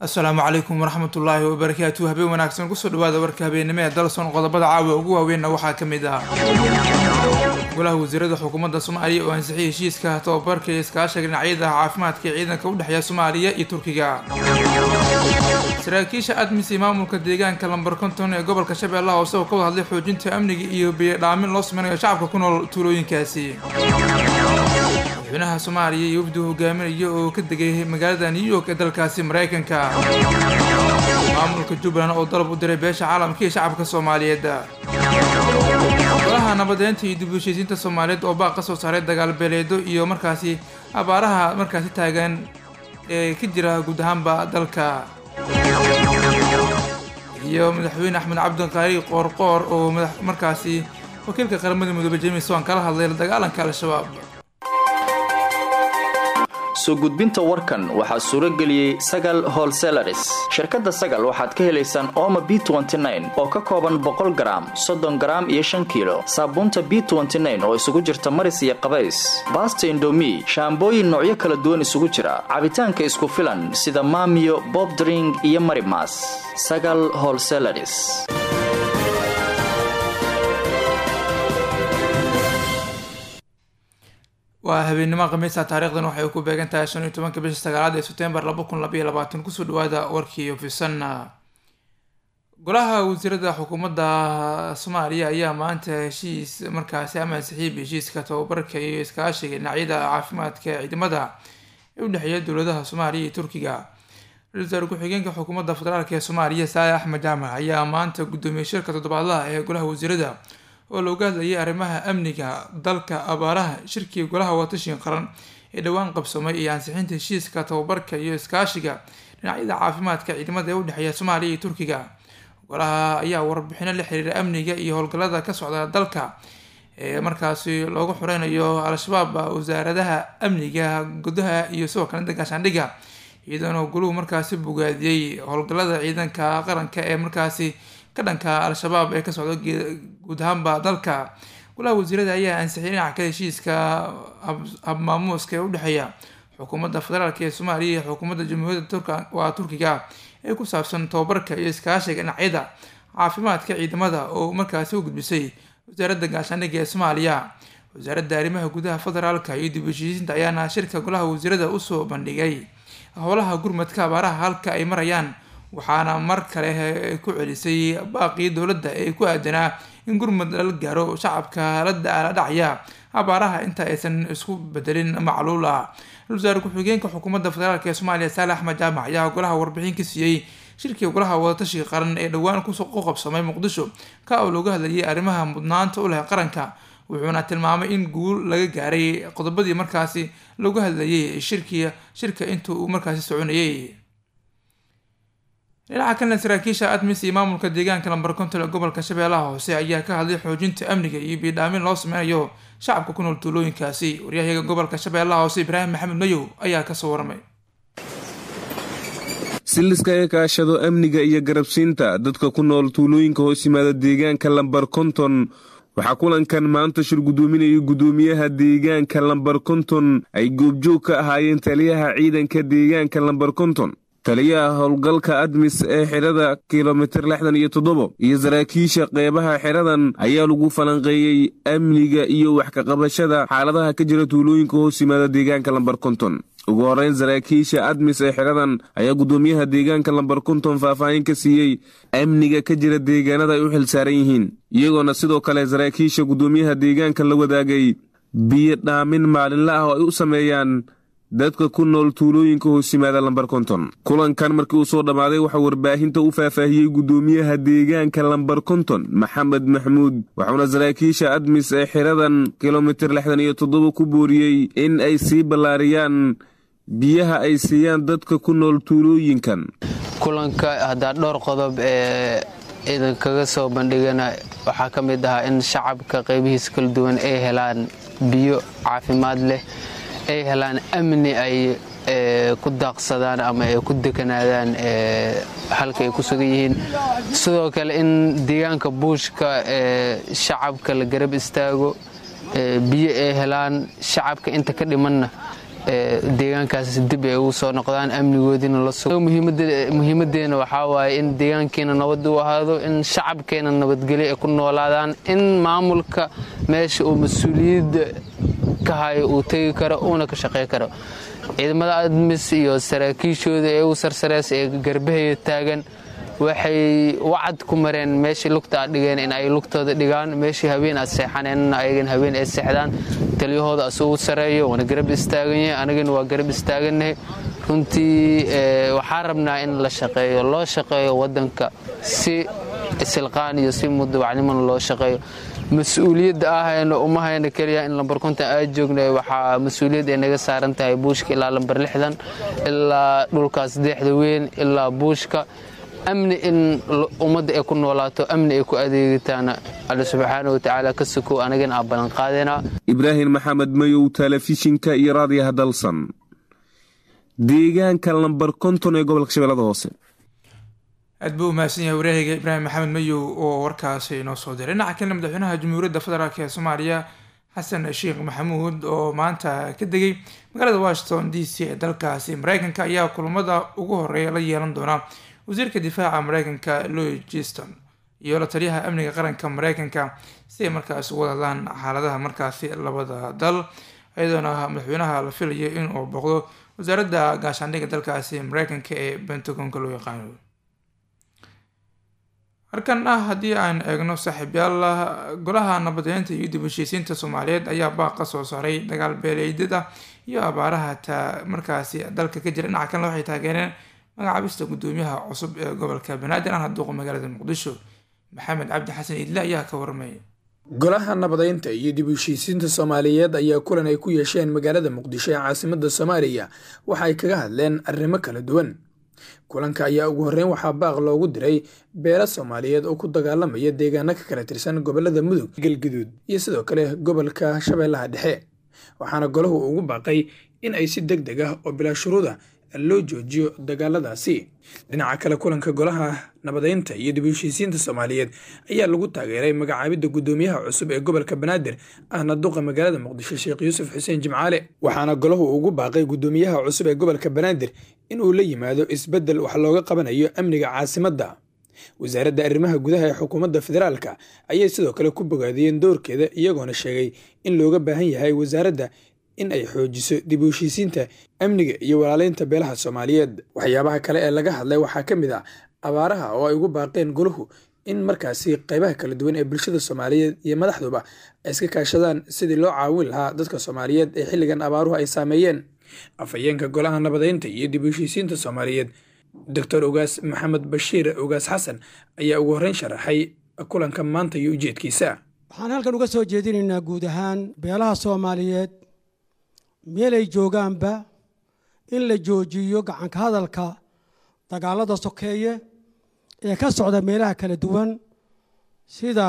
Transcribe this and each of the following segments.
asalaamu calaykum waraxmatullaahi wabarakaatu habeen wanaagsan kusoo dhawaada warka habeennimo ee dalson qodobada caawa ugu waaweynna waxaa ka mid ah golaha wasiirada xukuumadda soomaaliya oo ansixiyay heshiiska tababarka iyo iskaashiga dhinacyada caafimaadka ee ciidanka u dhexeeya soomaaliya iyo turkiga saraakiisha admis iyo maamulka deegaanka lambar konton ee gobolka shabeellaha hoose oo ka wada hadlay xoojinta amniga iyo biyodhaamin loo sameynayo shacabka ku nool tuulooyinkaasi madaxweynaha soomaaliya iyo wafdi hogaaminaya oo ka degay magaalada new york ee dalkaasi maraykanka maamulka jubbaland oo dalab u diray beesha caalamka iyo shacabka soomaaliyeed golaha nabadeynta iyo dib u heshiisiinta soomaaliyeed oo baaq ka soo saaray dagaal beeleedo iyo markaasi abaaraha markaasi taagan ee ka jira guud ahaanba dalka iyo madaxweyne axmed cabdiqaari qoorqoor oo markaasi wakiilka qaramada midoobe james waan kala hadlay la dagaalanka al-shabaab soo gudbinta warkan waxaa suuro geliyey sagal holselaris shirkadda sagal waxaad ka helaysaan ooma b oo ka kooban boqol garaam soddon garaam iyo shan kiilo saabuunta b oo isugu jirta maris iyo qabays baasta indomi shaambooyin noocyo kala duwan isugu jira cabitaanka isku filan sida maamiyo bobdring iyo marimas sagal holselaris waa habeennimo khamiisa taarikhdan waxay ku beegan tahay shan iyo tobanka bisha sagaalaad ee sebtembar laba kun labaiyo labaatan kusoo dhawaada warkii ofisan golaha wasiirada xukuumadda soomaaliya ayaa maanta heshiis markaasi ama ansixiib heshiiska tababarka iyo iskaashiga dhinacyada caafimaadka ciidamada ee u dhexeeya dowladaha soomaaliya iyo turkiga ra-isul wasaare ku-xigeenka xukuumadda federaalk ee soomaaliya saale axmed jaamac ayaa maanta guddoomiyey shirka toddobaadlaha ee golaha wasiirada oo looga hadlayay arrimaha amniga dalka abaaraha shirkii golaha watashin qaran ee dhowaan qabsoomay iyo ansixinta heshiiska tababarka iyo iskaashiga dhinacyada caafimaadka ciidamada ee u dhexeeya soomaaliya iyo turkiga golaha ayaa warbixino la xiriira amniga iyo howlgallada ka socda dalka ee markaasi loogu xureynayo al-shabaab wasaaradaha amniga gudaha iyo sidoo kalenta gaashaandhigga iyadoona goluhu markaasi bogaadiyey howlgallada ciidanka qaranka ee markaasi ka dhanka al-shabaab ee ka socda guud ahaanba dalka golaha wasiirada ayaa ansixiyay dhinaca ka heshiiska habmaamuuska ee udhexeeya xukuumadda federaalk ee soomaaliya iyo xukuumadda jamhuuriyadda waa turkiga ee ku saabsan tababarka iyo iskaashiga dhinacyada caafimaadka ciidamada oo markaasi u gudbisay wasaaradda gaashaandhigga ee soomaaliya wasaaradda arrimaha gudaha federaalka iyo dib heshiisiinta ayaana shirka golaha wasiirada usoo bandhigay howlaha gurmadka abaaraha halka ay marayaan waxaana mar kale ku celisay baaqii dowladda ee ku aadanaa in gurmud lala gaaro shacabka la dhacaya abaaraha inta aysan isku bedelin macluul ah ra-isul wasaare ku-xigeenka xukuumadda federaalk ee soomaaliya saale axmed jaamac ayaa golaha warbixin ka siiyey shirkii golaha wadatashiga qaran ee dhowaan ku qabsamay muqdisho ka oo looga hadlayay arrimaha mudnaanta u leh qaranka wuxuuna tilmaamay in guul laga gaaray qodobadii markaasi looga hadlayay shirkii shirka inta uu markaasi soconayay dhinaca kalena saraakiisha admis iyo maamulka deegaanka lambar konton ee gobolka shabeellaha hoose ayaa ka hadlay xoojinta amniga iyo biidhaamin loo sameynayo shacabka ku nool tuulooyinkaasi waryahayaga gobolka shabeellaha hoose ibraahim maxamed mayow ayaa kasoo waramay si liskaga kaashado amniga iyo garabsiinta dadka ku nool tuulooyinka hoos yimaada deegaanka lambar konton waxaa kulankan maanta shir guddoominayay guddoomiyaha deegaanka lambar konton ay goobjoog ka ahaayeen taliyaha ciidanka deegaanka lambar konton taliyaha howlgalka admis ee xidhada kilomitir lixdan iyo toddobo iyo saraakiisha qeybaha xidhadan ayaa lagu falanqeeyey amniga iyo wax kaqabashada xaaladaha ka jira tuulooyinka hoos yimaada deegaanka lambar konton ugu horreyn saraakiisha admis ee xidhadan ayaa guddoomiyaha deegaanka lambar konton faahfaahin ka siiyey amniga ka jira deegaanada ay u xilsaaran yihiin iyagoona sidoo kale saraakiisha guddoomiyaha deegaanka la wadaagay biyo dhaamin maalinla ah oo ay u sameeyaan dadka ku nool tuulooyinka hoos yimaada lambar konton kulankan markii uu soo dhammaaday waxaa warbaahinta u faahfaahiyey guddoomiyaha deegaanka lambar konton maxamed maxmuud waxauna saraakiisha admis ee xiradan kilomitir lixdan iyo toddoba ku booriyey in ay sii ballaariyaan biyaha ay siiyaan dadka ku nool tuulooyinkan kulanka haddaa dhowr qodob ee ciidankaga soo bandhigana waxaa ka mid ahaa in shacabka qaybihiisa kala duwan ay helaan biyo caafimaad leh ay helaan amni ay ku daaqsadaan ama ay ku dekanaadaan halka ay ku sugan yihiin sidoo kale in deegaanka buushka shacabka la garab istaago biyo ay helaan shacabka inta ka dhimanna deegaankaas dib ay ugu soo noqdaan amnigoodiina la sugo muhiimadeena waxaa waaye in deegaankeena nabad u ahaado in shacabkeena nabadgelyo ay ku noolaadaan in maamulka meesha uu mas-uuliyadda ka hayo uu tegi karo uuna ka shaqey karo ciidamada admis iyo saraakiishooda ee u sarsareys ee garbahaya taagan waxay wacad ku mareen meeshii lugta aad dhigeen in ay lugtooda dhigaan meeshii habeen aad seexaneenna ayagan habeen ay seexdaan taliyahooda asugu sareeyo waana garab istaaganyahay anagana waa garab istaagannahay runtii waxaa rabnaa in la shaqeeyo loo shaqeeyo wadanka si isilqaan iyo si mudawacnimona loo shaqeeyo mas-uuliyadda ahayna uma hayna keliya in lambar konton aad joogna waxaa mas-uuliyad ay naga saaran tahay buushka ilaa lambar lixdan ilaa dhulkaas deexda weyn ilaa buushka amni in ummadda ay ku noolaato amni ay ku adeegataana alle subxaana watacaala ka sukow anagana aa ballanqaadena ibraahim maxamed mayow telefishinka iyo raadiyaha dalsan deegaanka lambar konton ee gobolka shabeellada hoose aad buu umahadsan yahay wareehayga ibraahim maxamed mayow oo warkaasi inoo soo diray dhinaca kalena madaxweynaha jamhuuriyadda federaalk ee soomaaliya xasan sheekh maxamuud oo maanta ka degay magaalada washington d c ee dalkaasi mareykanka ayaa kulamada ugu horeeya la yeelan doonaa wasiirka difaaca mareykanka louis giston iyo la taliyaha amniga qaranka mareykanka si ay markaasi uga hadlaan xaaladaha markaasi labada dal iyadoona madaxweynaha la filayo inuu booqdo wasaaradda gaashaandhigga dalkaasi mareykanka ee pentagonka loo yaqaano halkan ah haddii aan eegno saaxiibyaal golaha nabadeynta iyo dib heshiisiinta soomaaliyeed ayaa baaq ka soo saaray dagaal beeleedyada iyo abaaraha ta markaasi dalka ka jira dhinaca kalena waxay taageereen magacaabista gudoomiyaha cusub ee gobolka banaadir aan haduuqa magaalada muqdisho maxamed cabdi xasan iidle ayaa ka warmaya golaha nabadeynta iyo dib heshiisiinta soomaaliyeed ayaa kulan ay ku yeesheen magaalada muqdisho ee caasimada soomaaliya waxa ay kaga hadleen arrimo kala duwan kulanka ayaa ugu horreyn waxaa baaq loogu diray beela soomaaliyeed oo ku dagaalamaya deegaano ka kala tirsan gobolada mudug galguduud iyo sidoo kale gobolka shabeellaha dhexe waxaana golahu ugu baaqay in ay si deg deg ah oo bilaa shuruuda loo joojiyo dagaaladaasi dhinaca kale kulanka golaha nabadeynta iyo dib heshiisiinta soomaaliyeed ayaa lagu taageeray magacaabidda gudoomiyaha cusub ee gobolka banaadir ahna duqa magaalada muqdisho sheekh yuusuf xuseen jimcaale waxaana golahu ugu baaqay gudoomiyaha cusub ee gobolka banaadir inuu la yimaado isbeddel wax looga qabanayo amniga caasimadda wasaaradda arrimaha gudaha ee xukuumadda federaalka ayay sidoo kale ku bogaadiyeen doorkeeda iyagoona sheegay in looga baahan yahay wasaaradda in ay xoojiso dib u heshiisiinta amniga iyo walaaleynta beelaha soomaaliyeed waxyaabaha kale ee laga hadlay waxaa ka mid ah abaaraha oo ay ugu baaqeen golahu in markaasi qaybaha kala duwan ee bulshada soomaaliyeed iyo madaxduba ay iska kaashadaan sidii loo caawin lahaa dadka soomaaliyeed ee xilligan abaaruhu ay saameeyeen afhayeenka golaha nabadeynta iyo dib u heshiisiinta soomaaliyeed doctor ogaas maxamed bashiir ogaas xasan ayaa ugu horreyn sharaxay kulanka maanta iyo ujeedkiisa waxaan halkan uga soo jeedinaynaa guud ahaan beelaha soomaaliyeed meelay joogaanba in la joojiyo gacanka hadalka dagaalada sokeeye ee ka socda meelaha kala duwan sida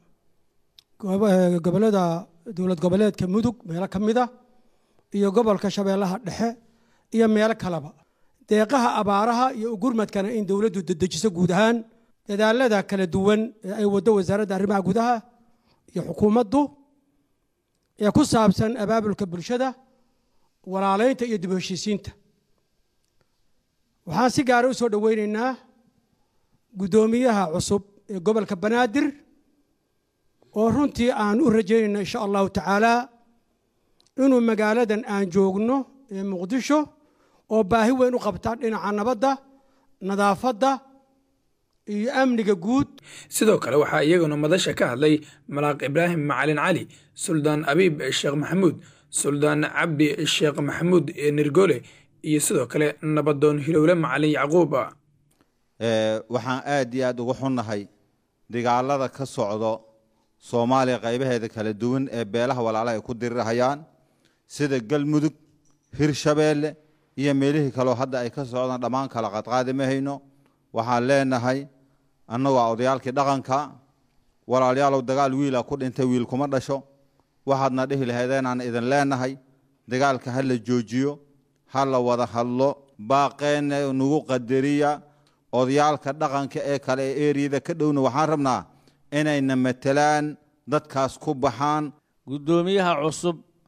gobolada dowlad goboleedka mudug meelo ka mid a iyo gobolka shabeellaha dhexe iyo meelo kaleba deeqaha abaaraha iyo ugurmadkana in dowladdu dedejiso guud ahaan dadaalada kala duwan ee ay waddo wasaaradda arrimaha gudaha iyo xukuumaddu ee ku saabsan abaabulka bulshada walaaleynta iyo dib u heshiisiinta waxaan si gaara u soo dhoweynaynaa guddoomiyaha cusub ee gobolka banaadir oo runtii aan u rajaynayna insha allahu tacaala inuu magaaladan aan joogno ee muqdisho oo baahi weyn u qabta dhinaca nabadda nadaafadda iyo amniga guud sidoo kale waxaa iyaguna madasha ka hadlay malaaq ibraahim macalin cali suldaan abiib sheekh maxamuud suldaan cabdi sheekh maxamuud ee nirgole iyo sidoo kale nabadoon hilowle macalin yacquub waxaan aad iyo aad uga xunnahay dagaalada ka socdo soomaaliya qaybaheeda kala duwan ee beelaha walaalaha ay ku dirirhayaan sida galmudug hirshabeelle iyo meelihii kaleo hadda ay ka socdaan dhammaan kala qadqaadi ma hayno waxaan leenahay annagoo odayaalkii dhaqanka walaalayaalow dagaal wiila ku dhintay wiil kuma dhasho waxaadna dhihi lahaydeenaan idin leenahay dagaalka ha la joojiyo ha la wada hadlo baaqeenna nagu qadariya odayaalka dhaqanka ee kale ee eriyada ka dhowna waxaan rabnaa inayna matelaan dadkaas ku baxaan guddoomiyaha cusub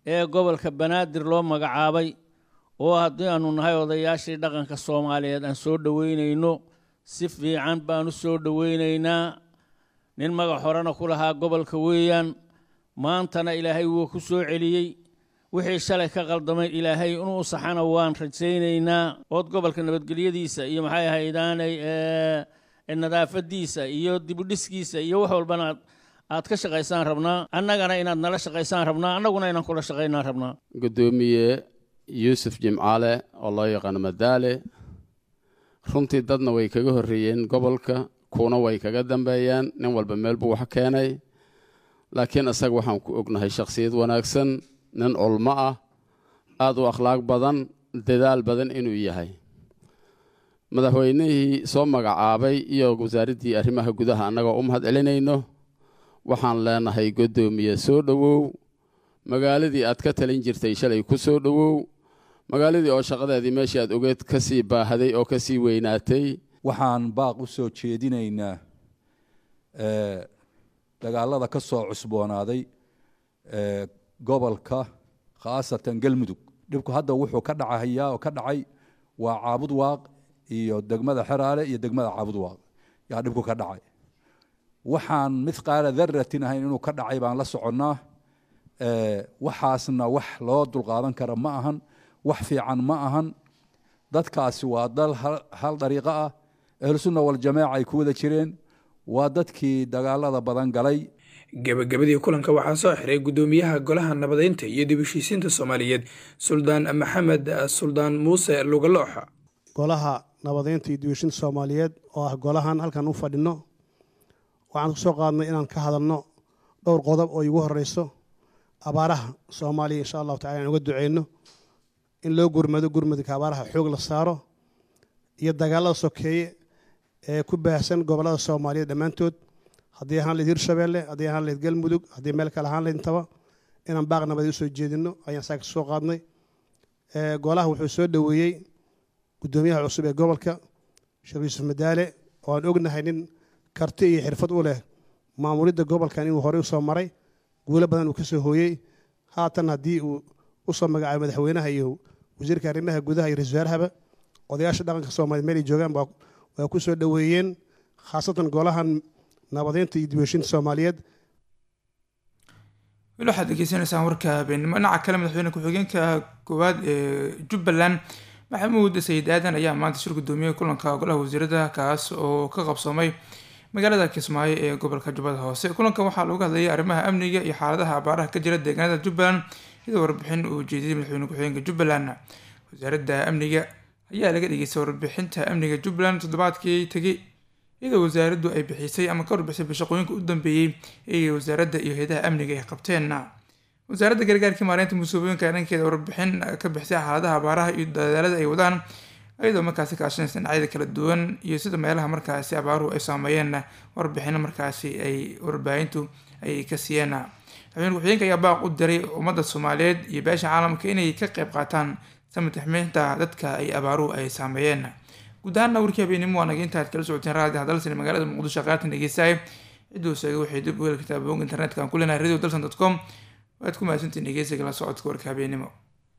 ee gobolka banaadir loo magacaabay oo haddii aanu nahay odayaashii dhaqanka soomaaliyeed aan soo dhoweynayno si fiican baan u soo dhoweynaynaa nin magac horena ku lahaa gobolka weeyaan maantana ilaahay wuu ku soo celiyey wixii shalay ka qaldamay ilaahay inuu saxana waan rajaynaynaa ood gobolka nabadgelyadiisa iyo maxay ahaydaanay nadaafadiisa iyo dibudhiskiisa iyo wax walbana aad ka shaqaysaan rabnaa annagana inaad nala shaqaysaan rabnaa annaguna inaan kula shaqaynaan rabnaa gudoomiye yuusuf jimcaale oo loo yaqaano madaale runtii dadna way kaga horreeyeen gobolka kuuna way kaga dambeeyeen nin walba meel buu wax keenay laakiin isaga waxaan ku ognahay shakhsiyad wanaagsan nin culmo ah aada u akhlaaq badan dadaal badan inuu yahay madaxweynihii soo magacaabay iyo wasaaraddii arrimaha gudaha annagoo u mahad celinayno waxaan leenahay guddoomiye soo dhowow magaaladii aad ka talin jirtay shalay ku soo dhowow magaaladii oo shaqadeedii meeshii aad ogeed ka sii baahaday oo ka sii weynaatay waxaan baaq u soo jeedinaynaa dagaalada ka soo cusboonaaday gobolka khaasatan galmudug dhibku hadda wuxuu ka dhacahayaa oo ka dhacay waa caabud waaq iyo degmada xeraale iyo degmada caabud waaq yaa dhibku ka dhacay waxaan mithqaala daratin ahayn inuu ka dhacay baan la soconnaa waxaasna wax loo dulqaadan kara ma ahan wax fiican ma ahan dadkaasi waa dal hal dariiqo ah ahlusunna waljamaaca ay ku wada jireen waa dadkii dagaalada badan galay gebagabadii kulanka waxaa soo xiray guddoomiyaha golaha nabadeynta iyo dib heshiisiinta soomaaliyeed suldaan maxamed suldaan muuse lugalooxa golaha nabadeynta iyo dib heshiinta soomaaliyeed oo ah golahan halkan u fadhino waxaan ku soo qaadnay inaan ka hadalno dhowr qodob oo igu horeyso abaaraha soomaaliya insha allahu tacala aan uga duceyno in loo gurmado gurmadka abaaraha xoog la saaro iyo dagaalada sokeeye ee ku baahsan gobolada soomaaliyeed dhammaantood haddii ahaan layd hirshabeelle haddii ahaan layd galmudug haddii meel kale ahaan layd intaba inaan baaq nabadi usoo jeedino ayaan saa ka soo qaadnay golaha wuxuu soo dhoweeyey guddoomiyaha cusub ee gobolka sheekh yuusuf madaale oo aan ognahay nin karti iyo xirfad u leh maamulidda gobolkan inuu horey usoo maray guulo badan uu ka soo hooyey haatan haddii uu usoo magacaabay madaxweynaha iyo wasiirka arrimaha gudaha iyo ra-isul wasaarahaba odayaasha dhaqanka soomaliya meel ay joogaan waa ku soo dhoweeyeen khaasatan golahan nabadeynta iyo dibheshinta soomaaliyeed weli waxaad degeysanaysaan warka habeenimo dhinaca kale madaxweyne ku-xigeenka koowaad ee jubbaland maxamuud sayid aadan ayaa maanta shir gudoomiyey kulanka golaha wasiirada kaas oo ka qabsoomay magaalada kismaayo ee gobolka jubbada hoose kulankan waxaa looga hadlayay arrimaha amniga iyo xaaladaha abaaraha ka jira deegaanada jubbaland iyadoo warbixin uu jeediyey madaxweyne ku-xigeenka jubbaland wasaaradda amniga ayaa laga dhageystay warbixinta amniga jubbaland toddobaadkii tegay iyadoo wasaaraddu ay bixisay ama ka warbixisay shaqooyinka u dambeeyey ee wasaaradda iyo hay-adaha amniga ay qabteen wasaaradda gargaarkii maareynta musuubooyinka dhankeeda warbixin ka bixisay xaaladaha abaaraha iyo dadaalada ay wadaan iyadoo markaasi kaashanaysa dhinacyada kala duwan iyo sida meelaha markaasi abaaruhu ay saameeyeen warbixino markaasi ay warbaahintu ay ka siiyeen madaxweyne ku-xigeenka ayaa baaq u diray ummadda soomaaliyeed iyo beesha caalamka inay ka qayb qaataan samataxmiinta dadka ay abaaruhu ay saameeyeen guud ahaanna warkii habeenimo waa naga intaad kala socoteen raadi hadalsan magaalada muqdisho qaartan dhegeystahay cidduu sheegay waxay dib u heli kartaa boog internetka aan ku leenahay radio dalsan dot com waad ku mahadsantiin dhegeysiga la socodka warka habeenimo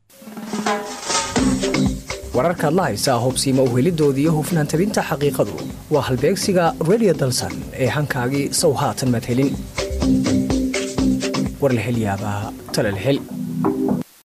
wararkaad la haysaa hubsiima uhelidooda iyo hufnaan tabinta xaqiiqadu waa halbeegsiga radio dalsan ee hankaagii sow haatan madhelin war la hel yaabaa tala la hel